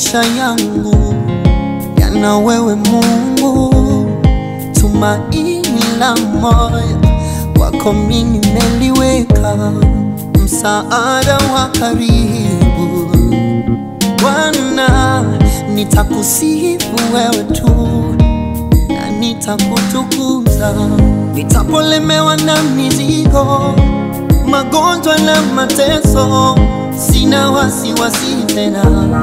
maisha yangu yana wewe Mungu, tumaini la moyo kwako mimi nimeliweka, msaada wa karibu Bwana, nitakusifu wewe tu na nitakutukuza, nitapolemewa na mizigo, magonjwa na mateso, sina wasiwasi tena.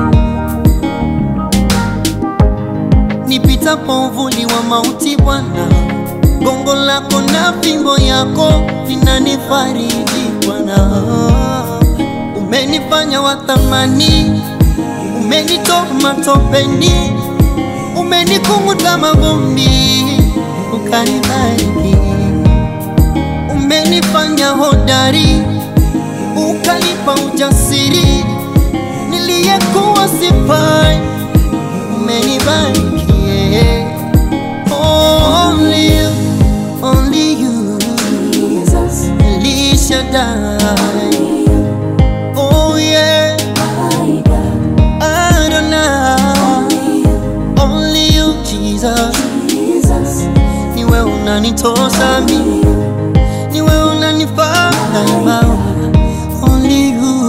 Nipitapo uvuli wa mauti, Bwana, gongo lako na fimbo yako vinanifariji Bwana. Umenifanya wa thamani, umenitoa matopeni, umenikunguta mavumbi, ukanibariki. Umenifanya hodari, ukanipa ujasiri, niliyekuwa sifai, umenibariki. yeah. Only you, only you, Jesus, El Shaddai. Oh yeah, my God, Adonai. you, Only you, Jesus. Jesus, Ni wewe unanitosa mimi, ni wewe unanifaa daima. Only you.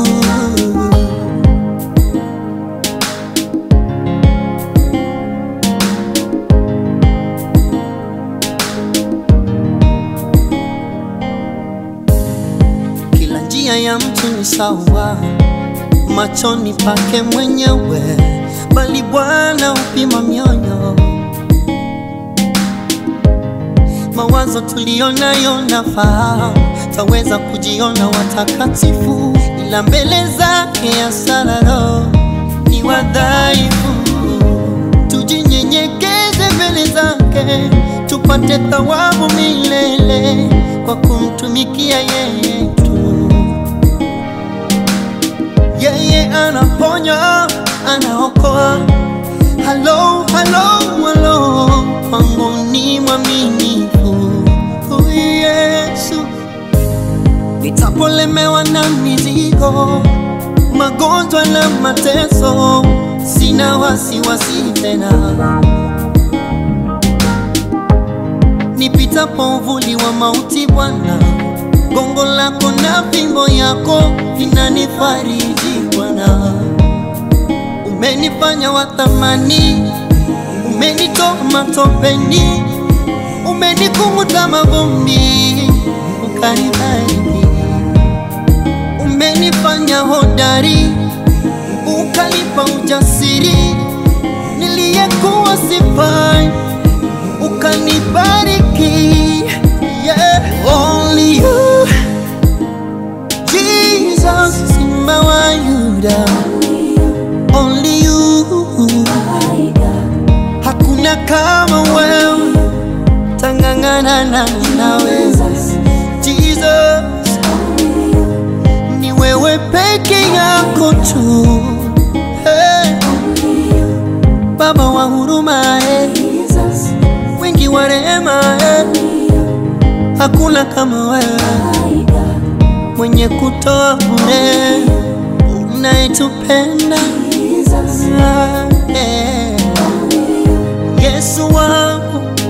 Kila njia ya mtu ni sawa machoni pake mwenyewe, bali Bwana upima mioyo. Mawazo tuliyonayo nafahamu, taweza kujiona watakatifu, ila mbele zake ya sararo ni wadhaifu. Tujinyenyekeze mbele zake, tupate thawabu milele kwa kumtumikia yeye tu. Yeye anaponya, anaokoa. Halo, halo, halo, kwangu ni mwaminifu huyu Yesu. Nitapolemewa na mizigo, magonjwa na mateso, sina wasiwasi tena. Nipitapo uvuli wa mauti, Bwana, gongo lako na fimbo yako vinanifariji Bwana. Umenifanya wa thamani, umenitoa matopeni, umenikunguta mavumbi, ukanibariki. Umenifanya hodari, ukanipa ujasiri, niliyekuwa sifai, ukanibariki. Yeah, only you, Jesus, Simba wa Yuda, only you. my God, Hakuna kama wewe, tangangana na nawe Jesus, Jesus, ni wewe peke yako tu. Hey, Baba wa huruma, eh, Jesus, wingi wa rehema, eh, hakuna kama wewe, my God, mwenye kutoa bure, unayetupenda Jesus, eh. Yesu wangu